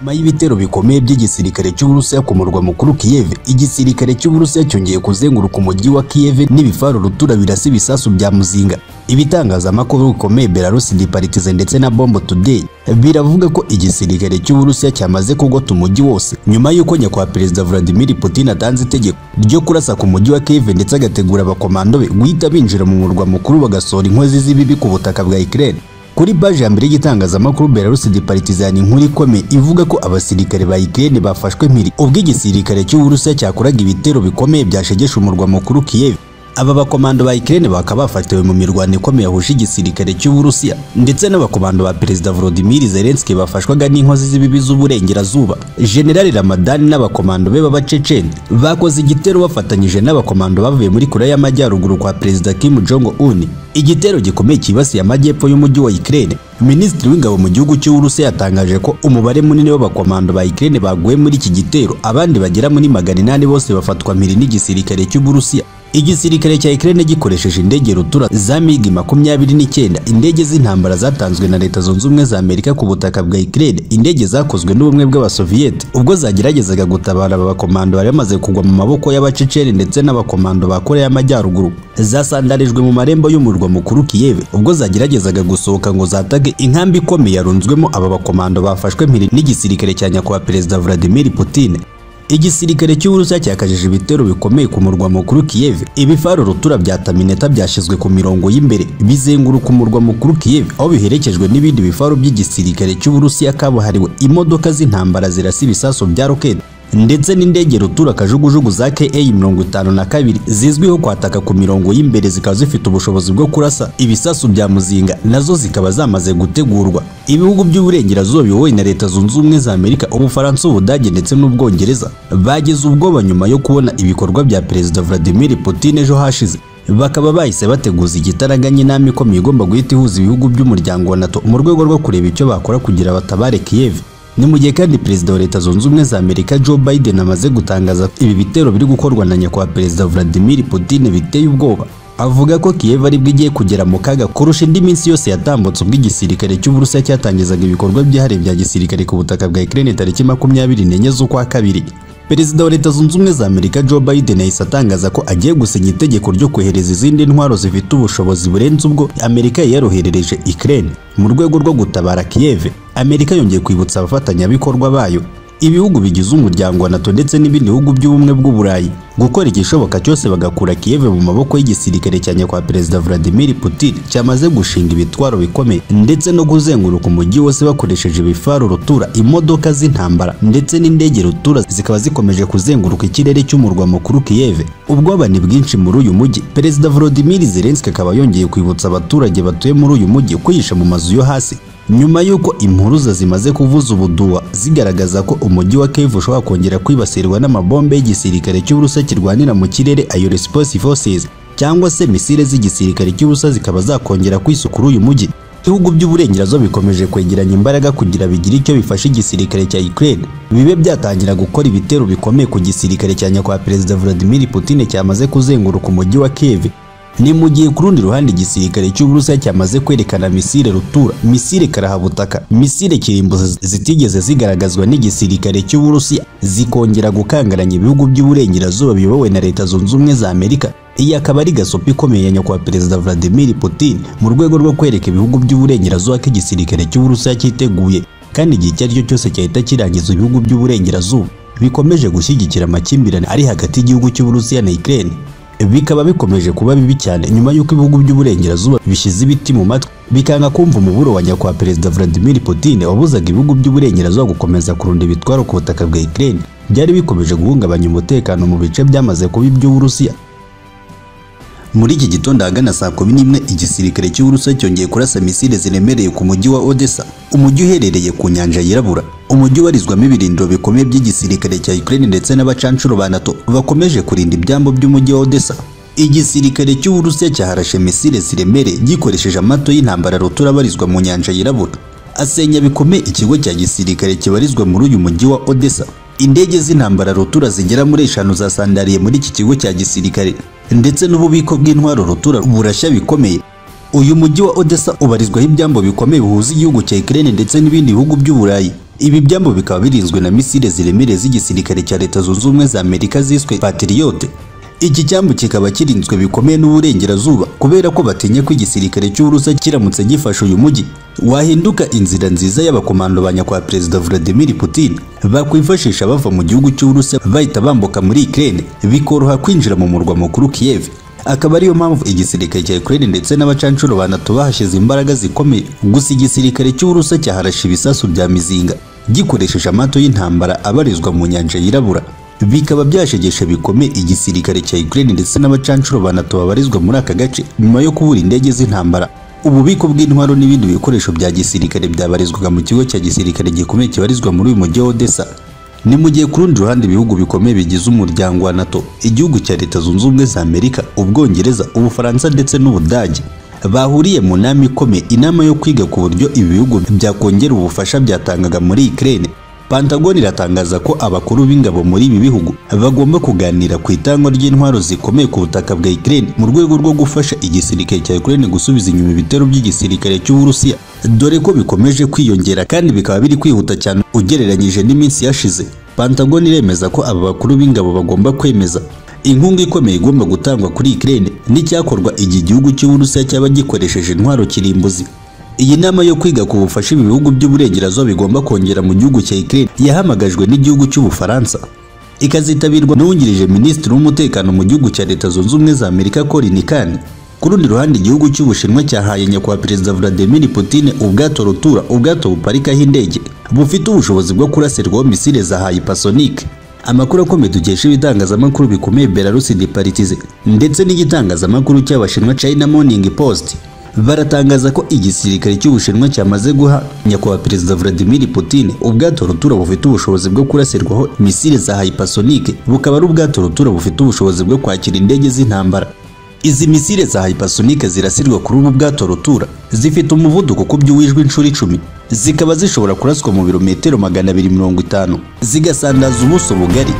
Nyuma y'ibitero bikomeye by'igisirikare cy'Uburusiya ku murwa mukuru Kiev, igisirikare cy'Uburusiya cyongeye kuzenguruka umujyi wa Kiev n'ibifaru rutura birasa ibisasu bya muzinga. Ibitangazamakuru bikomeye Belarus Departisan ndetse na Bombo Today biravuga ko igisirikare cy'Uburusiya cyamaze kugota umujyi wose nyuma y'uko nyakubahwa Perezida Vladimir Putin atanze itegeko ryo kurasa ku mujyi wa Kiev ndetse agategura abakomando be guhita binjira mu murwa mukuru bagasohora inkozi z'ibibi ku butaka bwa Ukraine. Kuri paji ya mbere y'igitangazamakuru Belarus Departisan inkuru ikomeye ivuga ko abasirikare ba Ukraine bafashwe mpiri ubwo igisirikare cy'Uburusiya cyakoraga ibitero bikomeye byashegesha umurwa mukuru Kiev. Aba bakomando ba Ukraine bakaba bafatiwe mu mirwano ikomeye yahuje igisirikare cy'Uburusiya ndetse n'abakomando ba Perezida Volodymyr Zelensky bafashwaga n'inkozi z'ibibi z'uburengerazuba. General Ramadan n'abakomando be b'abaceceni bakoze igitero bafatanyije n'abakomando bavuye muri Korea y'Amajyaruguru kwa Perezida Kim Jong Un. Igitero gikomeye cyibasiye amajyepfo y'umujyi wa Ukraine. Minisitiri w'ingabo mu gihugu cy'Uburusiya yatangaje ko umubare munini w'abakomando ba Ukraine baguye muri iki gitero, abandi bagera muri magana inani bose bafatwa mpiri n'igisirikare cy'Uburusiya. Igisirikare cya Ukraine gikoresheje indege rutura za MiG makumyabiri n'icyenda, indege z'intambara zatanzwe na Leta Zunze Ubumwe za Amerika ku butaka bwa Ukraine, indege zakozwe n'ubumwe bw'Abasoviyete ubwo zageragezaga gutabara aba bakomando bari bamaze kugwa mu maboko y'abaceceni ndetse n'abakomando ba Korea y'Amajyaruguru. Zasandarijwe mu marembo y'umurwa mukuru Kiev ubwo zageragezaga gusohoka ngo zatage inkambi ikomeye yarunzwemo aba bakomando bafashwe mpiri n'igisirikare cya nyakubahwa Perezida Vladimir Putin. Igisirikare cy'Uburusiya cyakajije ibitero bikomeye ku murwa mukuru Kiev. Ibifaru rutura bya Tamineta byashyizwe ku mirongo y'imbere bizenguruka umurwa mukuru Kiev aho biherekejwe n'ibindi bifaru by'igisirikare cy'Uburusiya kabuhariwe. Imodoka z'intambara zirasa ibisasu bya roketi ndetse n'indege rutura kajugujugu za KA-52 zizwiho kwataka ku mirongo y'imbere zikaba zifite ubushobozi bwo kurasa ibisasu bya muzinga nazo zikaba zamaze gutegurwa ibihugu by'uburengerazuba biyobowe na Leta Zunze Ubumwe za Amerika ubufaransa ubudage ndetse n'ubwongereza bagize ubwoba nyuma yo kubona ibikorwa bya Perezida Vladimir Putin ejo hashize bakaba bahise bateguza igitaraganya inama ikomeye igomba guhita ihuza ibihugu by'umuryango wa NATO mu rwego rwo kureba icyo bakora kugira batabare Kiev ni mu gihe kandi perezida wa leta zunze ubumwe za amerika joe biden amaze gutangaza ibi bitero biri gukorwa na nyakubahwa perezida vladimir putin biteye ubwoba avuga ko kiyev aribwo igiye kugera mu kaga kurusha indi minsi yose yatambutse ubwo igisirikare cy'uburusiya cyatangizaga ibikorwa byihariye bya gisirikare ku butaka bwa ukraine tariki makumyabiri n'enye z'ukwa kabiri perezida wa leta zunze ubumwe za amerika joe biden yahise atangaza ko agiye gusinya itegeko ryo kohereza izindi ntwaro zifite ubushobozi burenze ubwo amerika yaroherereje ukraine mu rwego rwo gutabara kiyev amerika yongeye kwibutsa abafatanyabikorwa bayo ibihugu bigize umuryango wa nato ndetse n'ibindi bihugu by'ubumwe bw'uburayi gukora igishoboka cyose bagakura kiyev mu maboko y'igisirikare cya nyakubahwa perezida vladimir putin cyamaze gushinga ibitwaro bikomeye ndetse no kuzenguruka umujyi wose bakoresheje ibifaru rutura imodoka z'intambara ndetse n'indege rutura zikaba zikomeje kuzenguruka ikirere cy'umurwa mukuru kiyev ubwoba ni bwinshi muri uyu mujyi perezida volodimir zelensky akaba yongeye kwibutsa abaturage batuye muri uyu mujyi kwihisha mu mazu yo hasi nyuma y'uko impuruza zimaze kuvuza ubuduwa zigaragaza ko umujyi wa Kiev ushobora kongera kwibasirwa n'amabombe y'igisirikare cy'Uburusiya kirwanira mu kirere ayo Response Forces cyangwa se misile z'igisirikare cy'Uburusiya zikaba zakongera kwisukura uyu mujyi ibihugu by'uburengerazuba bikomeje kwegeranya imbaraga kugira bigire icyo bifasha igisirikare cya Ukraine bibe byatangira gukora ibitero bikomeye ku gisirikare cya nyakubahwa Perezida Vladimir Putin cyamaze kuzenguruka umujyi wa Kiev ni mu gihe ku rundi ruhande igisirikare cy'Uburusiya cyamaze kwerekana misile rutura, misile karahabutaka, misile kirimbuzi zitigeze zigaragazwa n'igisirikare cy'Uburusiya zikongera gukangaranya ibihugu by'uburengerazuba biyobowe na Leta Zunze Ubumwe za Amerika. Iyi akaba ari gasopi ikomeye ya nyakubahwa Perezida Vladimir Putin mu rwego rwo kwereka ibihugu by'uburengerazuba ko igisirikare cy'Uburusiya cyiteguye kandi igihe icyo ari cyo cyose cyahita kirangiza ibihugu by'uburengerazuba bikomeje gushyigikira amakimbirane ari hagati y'igihugu cy'Uburusiya na Ukraine bikaba bikomeje kuba bibi cyane nyuma y'uko ibihugu by'uburengerazuba bishyize ibiti mu matwi bikanga kumva umuburo wa nyakubahwa perezida Vladimir Putin wabuzaga ibihugu by'uburengerazuba gukomeza kurunda ibitwaro ku butaka bwa Ukraine byari bikomeje guhungabanya umutekano mu bice byamaze kuba iby'Uburusiya muri iki gitondo ahagana saa kumi n'imwe igisirikare cy'Uburusiya cyongeye kurasa misile ziremereye ku mujyi wa Odessa umujyi uherereye ku nyanja yirabura umujyi warizwamo ibirindiro bikomeye by'igisirikare cya Ukraine ndetse n'abacanshuro ba NATO bakomeje kurinda ibyambo by'umujyi wa Odessa igisirikare cy'Uburusiya cyaharashe misile ziremereye gikoresheje amato y'intambara rutura barizwa mu nyanja yirabura asenya bikomeye ikigo cya gisirikare kibarizwa muri uyu mujyi wa Odessa indege z'intambara rutura zigera muri eshanu zasandariye muri iki kigo cya gisirikare ndetse n'ububiko bw'intwaro rutura burashya bikomeye uyu mujyi wa Odessa ubarizwaho ibyambo bikomeye bihuza igihugu cya Ukraine ndetse n'ibindi bihugu by'uburayi Ibi byambu bikaba birinzwe na misile ziremereye z'igisirikare cya Leta Zunze Ubumwe za Amerika ziswe Patriot. Iki cyambu kikaba kirinzwe bikomeye n'uburengerazuba kubera ko batinya ko igisirikare cy'Uburusiya kiramutse gifashe uyu mujyi wahinduka inzira nziza y'abakomando ba nyakwa Perezida Vladimir Putin bakwifashisha bava mu gihugu cy'Uburusiya bahita bambuka muri Ukraine bikoroha kwinjira mu murwa mukuru Kiev. akaba ariyo mpamvu igisirikare cya Ukraine ndetse n'abacanshuro banatu bahashize imbaraga zikomeye gusa igisirikare cy'Uburusiya cyaharashe ibisasu bya mizinga gikoresheje amato y'intambara abarizwa mu nyanja yirabura bikaba byashegesha bikomeye igisirikare cya Ukraine ndetse n'abacanshuro banatu babarizwa muri aka gace nyuma yo kubura indege z'intambara ububiko bw'intwaro n'ibindi bikoresho bya gisirikare byabarizwaga mu kigo cya gisirikare gikomeye kibarizwa muri uyu mujyi wa Odessa ni mu gihe ku rundi ruhande ibihugu bikomeye bigize umuryango wa NATO igihugu cya Leta Zunze Ubumwe za Amerika Ubwongereza Ubufaransa ndetse n'Ubudage bahuriye mu nama ikomeye inama yo kwiga ku buryo ibi bihugu byakongera ubufasha byatangaga muri Ukraine Pentagon iratangaza ko abakuru b'ingabo muri ibi bihugu bagomba kuganira ku itangwa ry'intwaro zikomeye ku butaka bwa Ukraine mu rwego rwo gufasha igisirikare cya Ukraine gusubiza inyuma ibitero by'igisirikare cy'Uburusiya dore ko bikomeje kwiyongera kandi bikaba biri kwihuta cyane ugereranyije n'iminsi yashize Pentagon iremeza ko aba bakuru b'ingabo bagomba kwemeza inkunga ikomeye igomba gutangwa kuri Ukraine n'icyakorwa igihe igihugu cy'Uburusiya cyaba gikoresheje intwaro kirimbuzi iyi nama yo kwiga ku bufasha ibi bihugu by'uburengerazuba bigomba kongera mu gihugu cya Ukraine yahamagajwe n'igihugu cy'Ubufaransa ikazitabirwa n'uwungirije minisitiri w'umutekano mu gihugu cya Leta Zunze Ubumwe za Amerika Colin Khan ku rundi ruhande igihugu cy'Ubushinwa cyahaye nyakubahwa Perezida Vladimir Putin ubwato rutura ubwato buparikaho indege bufite ubushobozi bwo kurasirwaho misile za hypersonic amakuru akomeye dukesha ibitangazamakuru bikomeye Belarus Departize ndetse n'igitangazamakuru cy'Abashinwa China Morning Post baratangaza ko igisirikare cy'Ubushinwa cyamaze guha nyakubahwa Perezida Vladimir Putin ubwato rutura bufite ubushobozi bwo kurasirwaho misile za hypersonic bukaba ari ubwato rutura bufite ubushobozi bwo kwakira indege z'intambara izi misile za hypersonic zirasirwa kuri ubu bwato rutura zifite umuvuduko ukubye uwijwe inshuro icumi zikaba zishobora kuraswa mu birometero magana abiri mirongo itanu zigasandaza ubuso bugari